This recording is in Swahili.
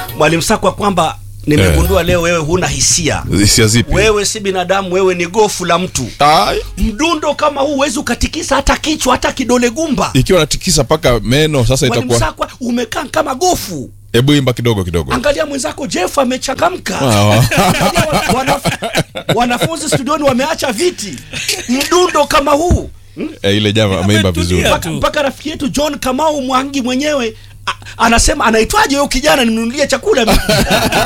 mwalimu Sakwa kwamba nimegundua leo wewe huna hisia hisia zipi wewe si binadamu wewe ni gofu la mtu Ai, mdundo kama huu huwezi ukatikisa hata kichwa hata kidole gumba ikiwa natikisa mpaka meno sasa mwalimu itakuwa Sakwa umekaa kama gofu hebu imba kidogo kidogo angalia mwenzako Jeff amechangamka Ah, Angalia wa- wanaf- wanafunzi studioni wameacha viti mdundo kama huu eh, ile jama ameimba Ametulia. vizuri mpaka, tu. mpaka rafiki yetu John Kamau Mwangi mwenyewe a- anasema anaitwaje huyo kijana nimnunulie chakula mimi?"